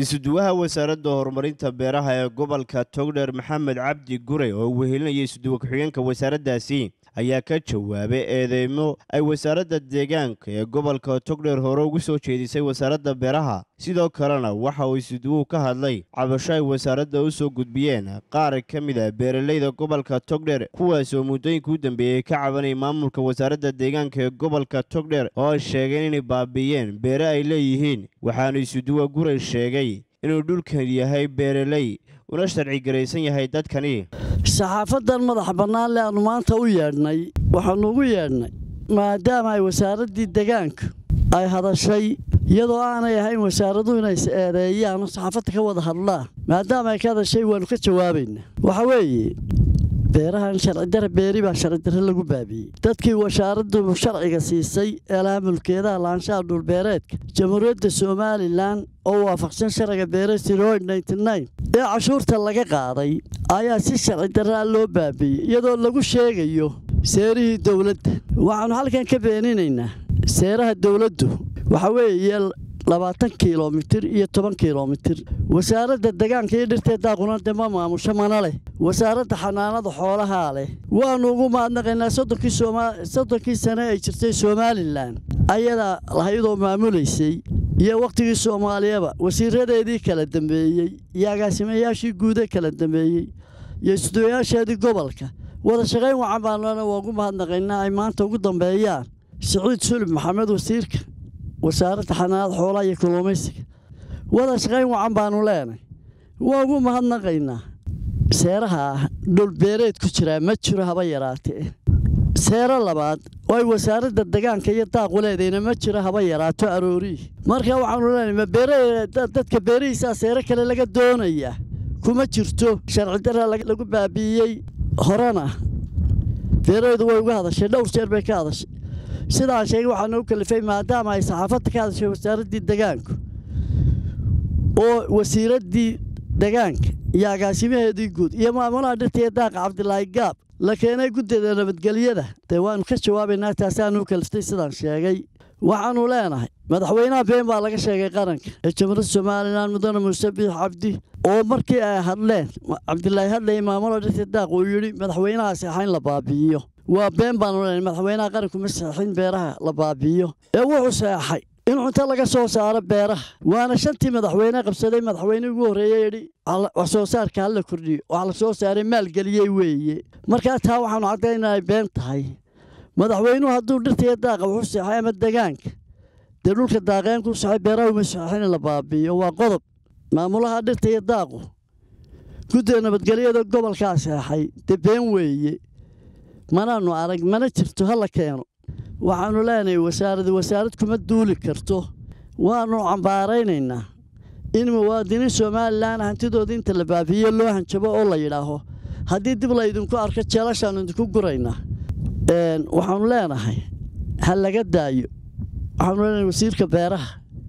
isuduwaha wasaaradda horumarinta beeraha ee gobolka togdheer maxamed cabdi gure oo wehelinaya isuduwa ku-xigeenka wasaaraddaasi ayaa ka jawaabay eedeymo ay wasaaradda deegaanka ee gobolka togdheer hore ugu soo jeedisay wasaaradda beeraha sidoo kalena waxa uu isuduwuhu ka hadlay cabasho ay wasaaradda u soo gudbiyeen qaar ka mid a beeralayda gobolka togdheer kuwaas oo muddooyinka u dambeeyey ka cabanayay maamulka wasaaradda deegaanka ee gobolka togdheer oo ay sheegeen inay baabi'iyeen beere ay leeyihiin waxaanu isuduwa gure sheegay inuu dhulkan yahay beeraley una sharci garaysan yahay dadkani saxaafadan madaxa bannaan le aannu maanta u yeedhnay waxaannu ugu yeedhnay maadaama ay wasaaraddii degaanka ay hadashay iyadoo aanay ahayn wasaaraduhu inay is eedeeyaan oo saxaafadda ka wada hadlaan maadaama ay ka hadashay waannu ka jawaabaynaa waxa weeye beerahan sharcidare beeri baa sharcidare lagu baabiyey dadkii wasaaraddu sharciga siisay ee laha mulkeedaha laanshaha dhulbeereedka jamhuuriyadda somalilan oo waafaqsan sharciga beeresti roid ee cashuurta laga qaaday ayaa si sharci daraa loo baabiyey iyadoo lagu sheegayo seerihii dowladda waxaannu halkan ka beeninaynaa seeraha dowladdu waxa weeye labaatan kilomitir iyo toban kilomitir wasaaradda degaanka iyo dhirtee daaquna de ma maamusho mana leh wasaaradda xanaanada xoolahaa leh waannu ugu mahadnaqaynaa soddonkii sane ay jirtay somalilan ayadaa lahayadoo maamulaysay iyo wakhtigii soomaaliyaba wasiiradeedii kala dambeeyey iyo agaasimayaashii guude kala dambeeyey iyo isduwayaasheedii gobolka wada shaqayn wacan baanuna waa ugu mahadnaqaynaa ay maanta ugu dambeeyaan siciid sulub maxamed wasiirka wasaaradda xanaanada xoolaha iyo kalluumaysiga wada shaqayn wacan baannu leenay waa ugu mahadnaqaynaa seeraha dhulbeereed ku jiraa ma jiro haba yaraatee seero labaad oo ay wasaaradda degaanka iyo daaqu leedayna ma jiro haba yaraato arooriih marka waxaanu leenahay ma beerdadka beerihiisaa seero kale laga doonayaa kuma jirto sharci dara lagu baabi'iyey horena beeraheydu way uga hadashay dhowr jeer bay ka hadashay sidaan sheegay waxaana u kalifay maadaama ay saxaafadda ka hadashay wasaaraddii degaanku oo wasiiraddii degaanka iyo agaasimaheedii guud iyo maamulaha dhirtaiyo daaqa cabdilaahi gaab la keenay guddeeda nabadgelyada dee waannu ka jawaabaynaa taasaanuu kaliftay sidaan sheegay waxaannu leenahay madaxweynaha been baa laga sheegay qaranka ee jamhuuriyadda somalilan mudane muuse biix cabdi oo markii ay hadleen cabdilaahi hadlayay maamula dhirtaiyo daaq uu yidhi madaxweynaha seexa in la baabi'iyo waa been baanu leenahay madaxweynaha qaranku ma seexin beeraha la baabi'iyo ee wuxuu seexay in cunto laga soo saaro beeraha waana shantii madaxweyne qabsaday madaxweyne ugu horreeye yidhi wax soo saarka hala kordhiyo wax la soo saaray maalgeliyey weeye markaa taa waxaanu caddaynaa ay been tahay madaxweynuhu hadduu dhirtaiyo daaqa wuxu seexay ama degaanka dee dhulka daaqeenku saxay beeraha uma seexin in la baabi'iyo waa qodob maamulaha dhirta iyo daaqu guddiga nabadgelyada gobolkaa seexay dee been weeye manaannu arag mana jirto ha la keeno waxaannu leenahay wasaaradi wasaarad kuma duuli karto waannu cambaaraynaynaa in muwaadiniin somalilan hantidooda inta la baabiiyo loo hanjabo oo la yidhaaho haddii dib laydinku arko jeelashaannu idinku guraynaa waxaannu leenahay ha laga daayo waxaanu leenahay wasiirka beeraha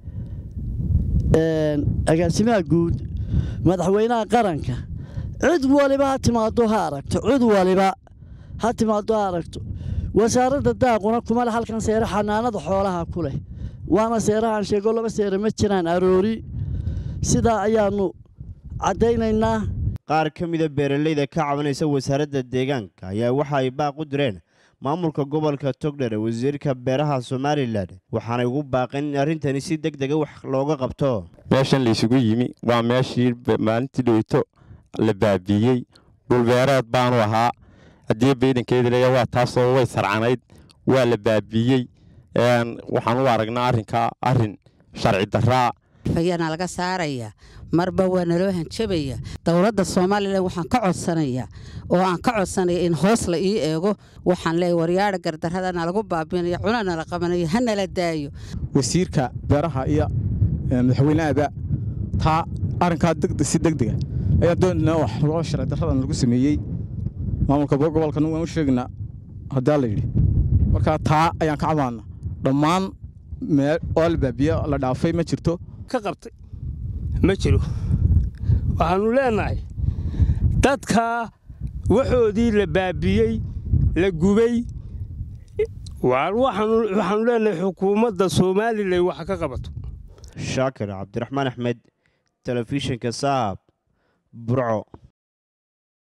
agaasimaha guud madaxweynaha qaranka cid waliba ha timaado ha aragto cid waliba ha timaado ha aragto wasaaradda daaquna kuma leh halkan seere xanaanada xoolaha ku leh waana seerahaan sheego laba seere ma jiraan aroori sidaa ayaannu caddaynaynaa qaar ka mida beeralayda ka cabanaysa wasaaradda deegaanka ayaa waxa ay baaq u direen maamulka gobolka togdher wasiirka beeraha somalilan waxaanay ugu baaqeen in arrintani si deg dega wax looga qabto meeshan laysugu yimi waa meeshii maalintii dhoweyto la baabiiyey dhulbeereed baanu ahaa haddii baydankeeda leeya waa taasoo way sarcanayd waa la baabiiyey waxaan u aragnaa arrinkaa arrin sharci daraa ayaana laga saarayaa marba waa naloo hanjabaya dowladda somalilan waxaan ka codsanayaa oo aan ka codsanaya in hoos la ii eego waxaan leeyahy waryaadha gardarrada nalagu baabinaya cuna nala qabanayo ha nala daayo wasiirka beeraha iyo madaxweynehaba taa arrinkaa si degdega ayaan doonanaa wax loo sharci darradan lagu sameeyey maamulka gobolkan waan u sheegaynaa haddaa la yidhi markaa taa ayaan ka cabaana dhammaan meel oo la baabiye la dhaafay ma jirto ka qabtay ma jiro waxaannu leenahay dadka waxoodii la baabiyey la gubay waxaannu leenahay xukuumadda somalilan wax ka qabato shaakir cabdiraxmaan axmed telefishinka saab burco